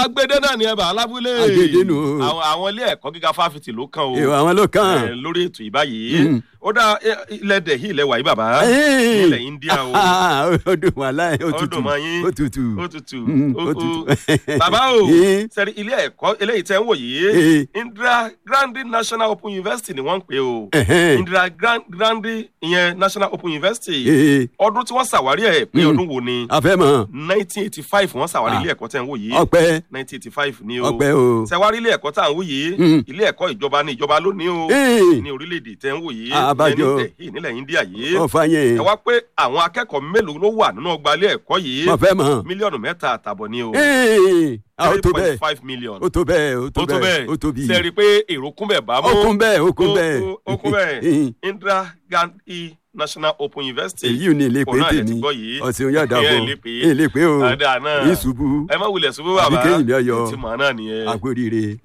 agbede náà ni ẹ bá alábúlé Agbede nù o. àwọn àwọn ilé ẹ̀kọ́ gíga fáfitì ló kàn o ìwà àwọn ló ẹ, kàn. lórí ètò ìbáyìí ó dá ẹ, ilẹ̀ dẹ̀hí ilẹ̀ wàyí bàbá Ẹ́ẹ̀. ilẹ̀ India o ó dùn wà láì ó Ó tutù dùn mọ́ yín. ó tutù. ó tutù Mm, ó ó ó tutù. bàbá o Ẹ́ẹ̀. sẹ́rí ilé ẹ̀kọ́ eléyìí tẹ́ ń wò yìí Ẹ́ẹ̀. Indira Gandhi National Open University ni wọ́n ń pè o Ẹ̀hẹ́n. Indira Gran- Gandhi ìyẹn National Open University Ee, ọdún tí wọ́n ṣàwárí ẹ̀ pé Mm. ọdún wo ni àfẹ́mọ̀ nineteen eighty five wọ́n ṣàwárí Ah. ilé ẹ̀kọ́ tẹ́ ń wò yìí ọpẹ́ nineteen eighty five ni o ọpẹ́ o. ṣàwárí ilé ẹ̀kọ́ tá à ń wò yìí Mm. ilé ẹ̀kọ́ ìjọba ní ìjọba lónìí o Ee, ní orílẹ̀-èdè tẹ́ ń wò yìí Àbájọ. ìyẹn ní Delhi nílẹ̀ India yìí ọ̀fà yẹn ẹ wá pé àwọn akẹ́kọ̀ọ́ mélòó ló wà nínú ọgbà ilé ẹ̀kọ́ yìí mo fẹ́ mọ̀. mílíọ̀nù mẹ́ta àtàbọ̀ ni o Ee, a ó tó three bẹ́ẹ̀ point five million ó tó bẹ́ẹ̀ ó tó ó tó bẹ́ẹ̀ bẹ́ẹ̀ ó tó bí. ṣe rí i pé èrò kún bẹ̀ bá mú ó kún bẹ́ẹ̀ ó kún Ó- bẹ́ẹ̀. ó- ó kún bẹ́ẹ̀ Indira Gandhi National Open University èyí ò ní ilé pé òun náà lè ti tèmi gbọ́ yìí ọ̀sìn yóò dà Ìyẹn bọ̀ lè pé. èlé pé o Àdá náà. ìṣubú ẹ má wulẹ̀ ṣubú bàbá Àbí kéyìn mi ọyọ. ti mọ̀ náà nìyẹn. àgbóríire.